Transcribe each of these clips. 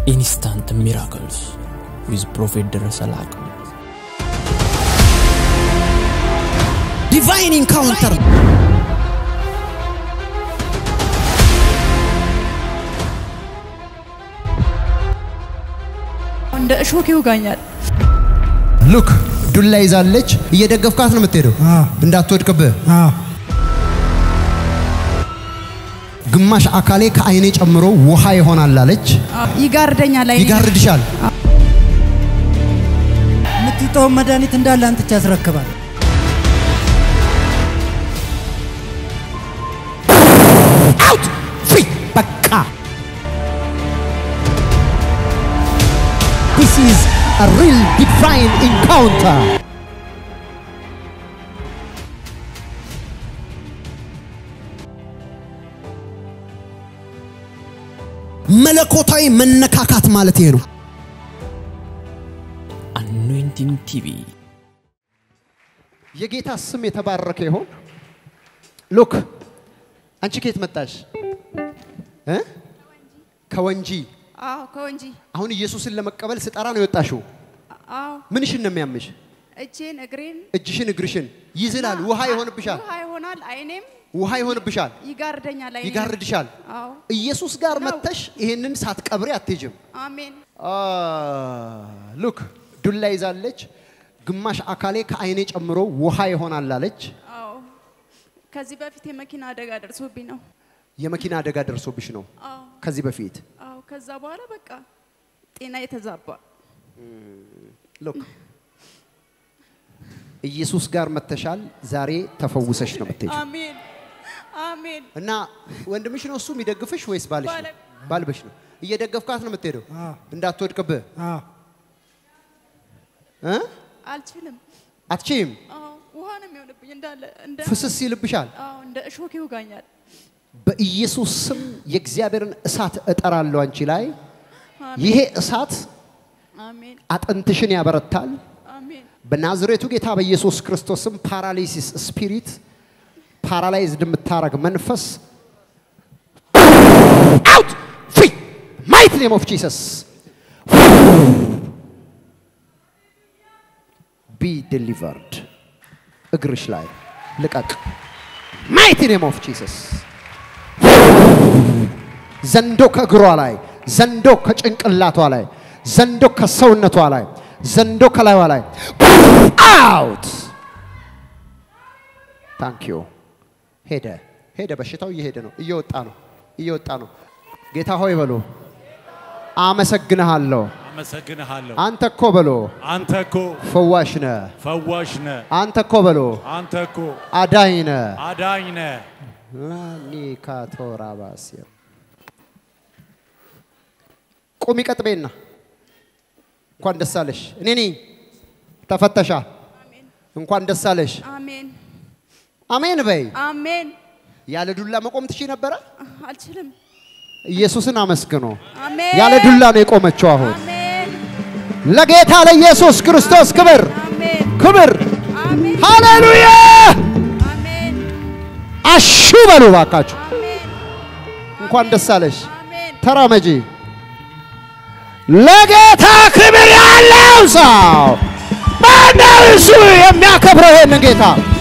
ኢንስታንት ሚራክልስ ዊዝ ፕሮፌት ደረሰ ላቀው ዲቫይን ኢንካውንተር እንደ እሾክ ይውጋኛል። ሉክ ዱላ ይዛለች። እየደገፍካት ነው የምትሄደው እንዳትወድቅብህ። ግማሽ አካሌ ከአይኔ ጨምሮ ውሃ ይሆናል አለች። ይጋርደኛል። አይኔ ይጋርድሻል። የምትጠውን መድኃኒት እንዳለ አንጥቼ ያስረክባል። አውት ፍሪ በቃ ዲስ ኢዝ አ ሪል ዲቫይን ኢንካውንተር መለኮታዊ መነካካት ማለት ይሄ ነው። አኖይንቲንግ ቲቪ የጌታ ስም የተባረከ ይሆን። ሉክ አንቺ ከየት መጣሽ? እ? ከወንጂ አዎ፣ ከወንጂ አሁን ኢየሱስን ለመቀበል ስጠራ ነው የወጣሽው። አዎ፣ ምንሽን ነው የሚያምሽ? እጄን እግሬን እጅሽን እግርሽን ይዝላል። ውሃ ይሆንብሻል። ውሃ ይሆናል። አይኔም ውሃ ይሆንብሻል። ይጋርደኛል። አይኔም ይጋርድሻል። አዎ፣ ኢየሱስ ጋር ነው። መጥተሽ ይሄንን ሳትቀብሪ አትሄጅም። አሜን። ሉክ ዱላ ይዛለች። ግማሽ አካሌ ከአይኔ ጨምሮ ውሃ ይሆናል አለች። አዎ፣ ከዚህ በፊት የመኪና አደጋ ደርሶብኝ ነው። የመኪና አደጋ ደርሶብሽ ነው አዎ፣ ከዚህ በፊት አዎ። ከዛ በኋላ በቃ ጤና የተዛባ ሉክ ኢየሱስ ጋር መተሻል። ዛሬ ተፈውሰሽ ነው የምትሄጂው። አሜን፣ አሜን። እና ወንድምሽ ነው እሱ የሚደግፍሽ ወይስ ባልሽ ነው? ባለ- ባልበሽ ነው። እየደገፍካት ነው የምትሄደው እንዳትወድቅብህ እ? አልችልም። አትችይም። አዎ፣ ውሃ ነው የሚሆንብኝ እንዳለ እንደ ፍስስ ይልብሻል። አዎ፣ እንደ እሾክ ይውጋኛል። በኢየሱስ ስም የእግዚአብሔርን እሳት እጠራለሁ አንቺ ላይ። አሜን፣ ይሄ እሳት አሜን፣ አጥንትሽን ያበረታል። አሜን። በናዝሬቱ ጌታ በኢየሱስ ክርስቶስም ፓራሊሲስ ስፒሪት ፓራላይዝድ የምታረግ መንፈስ አውት ፍሪ ማይት ኔም ኦፍ ጂሰስ ቢ ዴሊቨርድ እግርሽ ላይ ልቀቅ ማይቲ ኔም ኦፍ ጂሰስ ዘንዶ ከእግሯ ላይ ዘንዶ ከጭንቅላቷ ላይ ዘንዶ ከሰውነቷ ላይ ዘንዶ ከላይዋ ላይ አውት ታንክ ዩ ሄደ ሄደ በሽታው እየሄደ ነው እየወጣ ነው እየወጣ ነው ጌታ ሆይ በሎ አመሰግንሃለሁ አመሰግንሃለሁ። አንተ እኮ በሎ አንተ እኮ ፈዋሽ ነህ ፈዋሽ ነህ። አንተ እኮ በሎ አንተ እኮ አዳኝ ነህ አዳኝ ነህ። ላኒካቶራባስያ ቁሚ ቀጥቤና እንኳን ደስ አለሽ። እኔ ነኝ ተፈተሻ። እንኳን ደስ አለሽ። አሜን፣ አሜን በይ። አሜን። ያለ ዱላ መቆም ትሺ ነበረ። አልችልም። ኢየሱስን አመስግኖ አሜን፣ ያለ ዱላ ነው የቆመችው። አሁን አሜን፣ ለጌታ ለኢየሱስ ክርስቶስ ክብር አሜን፣ ክብር። አሜን፣ ሃሌሉያ! አሜን፣ አሹ በሉ ባካችሁ። አሜን፣ እንኳን ደስ አለሽ። አሜን። ተራመጂ። ለጌታ ክብር ያለው ሰው ማነው? እሱ የሚያከብረው ይሄንን ጌታ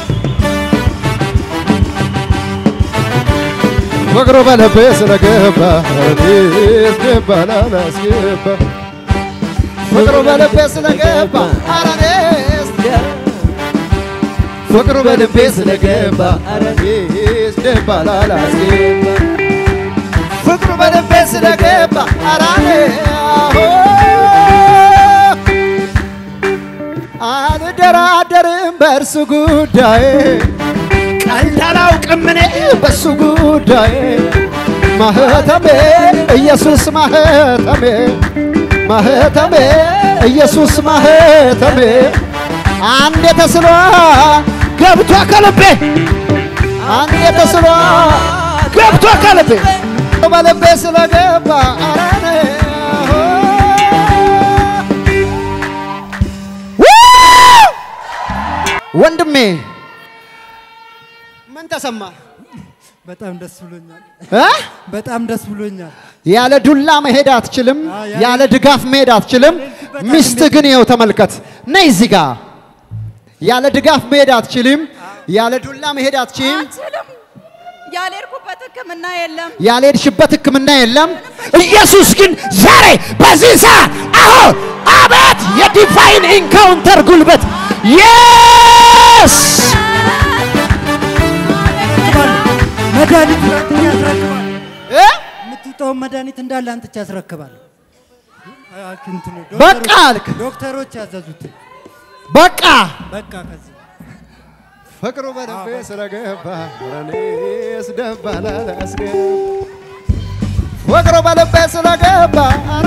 ፍቅሩ በልቤ ስለገባ ረዲስ ገባላላስገባ ፍቅሩ በልቤ ስለገባ አረኔስ ፍቅሩ በልቤ ስለገባ አረኔስ ገባላላስገባ ፍቅሩ በልቤ ስለገባ አራኔ አልደራደርም በእርሱ ጉዳይ ቀልድ አላውቅም እኔ በእሱ ጉዳይ ማህተሜ ኢየሱስ ማህተሜ ማህተሜ ኢየሱስ ማህተሜ አንድ የተስሏ ገብቶ ከልቤ አንድ የተስሏ ገብቶ ከልቤ በልቤ ስለገባ አራኔ ወንድሜ ምን ተሰማ? በጣም ደስ ብሎኛል። እ? በጣም ደስ ብሎኛል። ያለ ዱላ መሄድ አትችልም። አ፣ ያለ- ያለ ድጋፍ መሄድ አትችልም። ሚስት ግን ይኸው ተመልከት፣ ነይ እዚህ ጋ። ያለ ድጋፍ መሄድ አትችልም። ያለ ዱላ መሄድ አትችልም። አልችልም። ያልሄድኩበት ሕክምና የለም። ያልሄድሽበት ሕክምና የለም። ኢየሱስ ግን ዛሬ በዚህ ሰዓት አሁን አቤት የዲቫይን ኢንካውንተር ጉልበት የስ መድኃኒት ላንተ ያስረክባል። የምትውጠውን መድኃኒት እንዳለ አንጥቼ ያስረክባለሁ። አ- እንትኑ በቃ ዶክተሮች- አልክ። ዶክተሮች ያዘዙትን በቃ በቃ ከዚህ ፍቅሩ በልቤ ስለገባ እኔስ ደስ ባላላስገባ ፍቅሩ በልቤ ስለገባ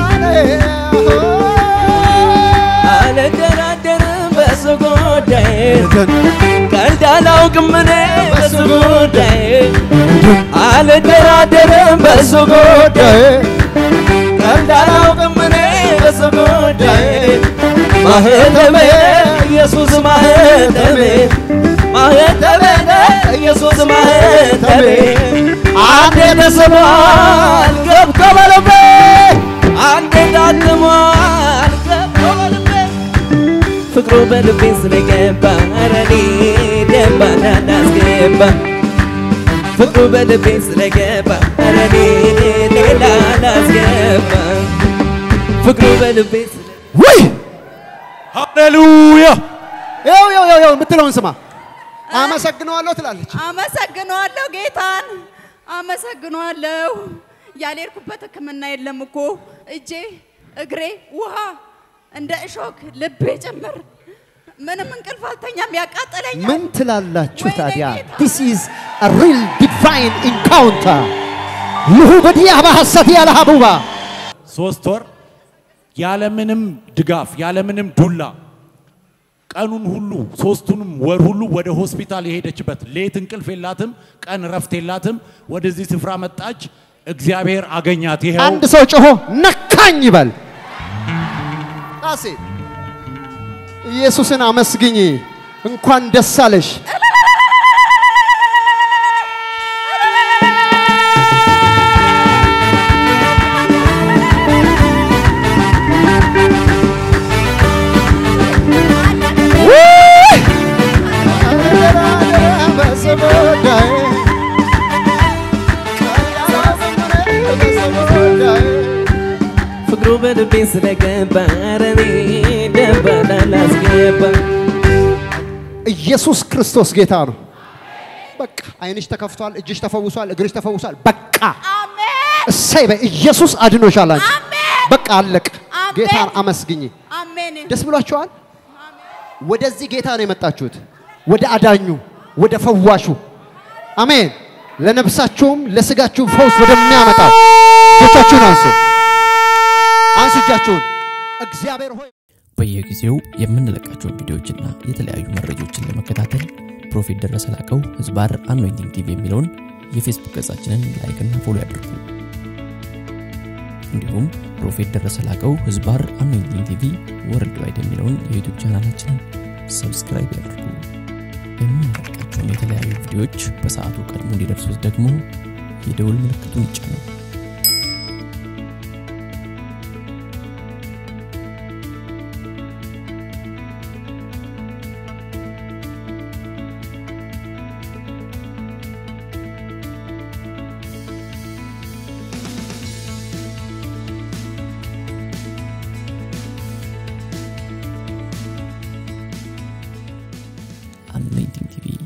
አልደራደርም በሱ ጉዳይ ቀልድ አላውቅም እኔ በሱ ጉዳይ አልደራደርም በሱ ጉዳይ ቀልድ አላውቅም እኔ በሱ ጉዳይ ማህተሜ ኢየሱስ ማህተሜ ማህተሜ ኢየሱስ ማህተሜ አንዴ ተስቧል ገብቶ በልቤ አንዴ ታትሟል ገብቶ በልቤ ፍቅሩ በልቤ ስለገባ ረኔ ደባ እንዳስገባ ፍቅሩ በልቤ ስለገባ ረኔ ሌላ እንዳስገባ ፍቅሩ በልቤ ስለ ውይ ሃሌሉያ ይኸው ይኸው ይኸው ይኸው የምትለውን ስማ። አመሰግነዋለሁ ትላለች። አመሰግነዋለሁ ጌታን አመሰግነዋለሁ። ያልሄድኩበት ሕክምና የለም እኮ እጄ፣ እግሬ ውሃ እንደ እሾክ ልቤ ጭምር ምንም እንቅልፍ አልተኛም፣ ያቃጠለኛል። ምን ትላላችሁ ወይኔ ታዲያ? ጌታ። ዲስ ኢዝ አ ሪል ዲቫይን ኢንካውንተር ልሁ በዲያ በሐሰት ያለ ሀቡባ ሶስት ወር ያለምንም ድጋፍ ያለምንም ዱላ ቀኑን ሁሉ ሶስቱንም ወር ሁሉ ወደ ሆስፒታል የሄደችበት ሌት እንቅልፍ የላትም፣ ቀን እረፍት የላትም። ወደዚህ ስፍራ መጣች። እግዚአብሔር አገኛት። ይኸው አንድ ሰው ጮሆ ነካኝ ይበል። ጣሴ ኢየሱስን አመስግኝ። እንኳን ደስ አለሽ። ውይ! ፍቅሩ በልቤ ስለገባ ረኔ ደባ እንዳስገባ ኢየሱስ ክርስቶስ ጌታ ነው። በቃ አይንሽ ተከፍቷል፣ እጅሽ ተፈውሷል፣ እግርሽ ተፈውሷል። በቃ አሜን እሰይ በይ። ኢየሱስ አድኖሻል። አንቺ አሜን በቃ አለቅ። አሜን። ጌታን አመስግኝ። አሜን ደስ ብሏቸዋል። ወደዚህ ጌታ ነው የመጣችሁት፣ ወደ አዳኙ፣ ወደ ፈዋሹ። አሜን። ለነፍሳችሁም ለስጋችሁም ፈውስ ወደሚያመጣው እጆቻችሁን አንሱ፣ አንሱ እጃችሁን። እግዚአብሔር ሆይ በየጊዜው የምንለቃቸውን ቪዲዮዎችና የተለያዩ መረጃዎችን ለመከታተል ፕሮፌት ደረሰ ላቀው ህዝባር አኖይንቲንግ ቲቪ የሚለውን የፌስቡክ ገጻችንን ላይክና ፎሎ ያድርጉ። እንዲሁም ፕሮፌት ደረሰ ላቀው ህዝባር አኖይንቲንግ ቲቪ ወርልድ ዋይድ የሚለውን የዩቱብ ቻናላችንን ሰብስክራይብ ያድርጉ። የምንለቃቸውን የተለያዩ ቪዲዮዎች በሰዓቱ ቀድሞ እንዲደርሱት ደግሞ የደውል ምልክቱን ይጫኑ። አኖይንቲንግ ቲቪ